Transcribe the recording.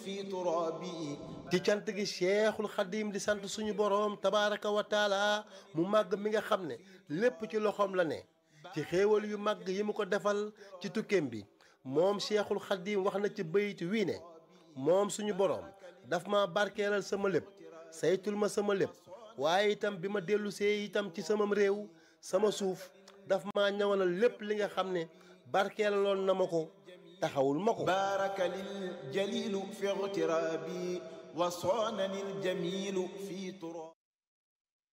في ترابي ci cant gi Cheikhul Xadim di sant suñu boroom tabaaraka wa taala mu màgg mi nga xam ne lépp ci loxoom la ne ci xéewal yu màgg yi mu ko defal ci tukkeem bi moom Cheikhul Xadim wax na ci bayit wii ne moom suñu boroom daf ma barkeelal sama lépp saytul ma sama lépp waaye itam bi ma dellu see itam ci samam réew sama suuf daf ma ñawanal lépp li nga xam ne barkeelaloon na ma ko taxawul ma ko بارك للجليل في اغترابي وصانني الجميل في ترابي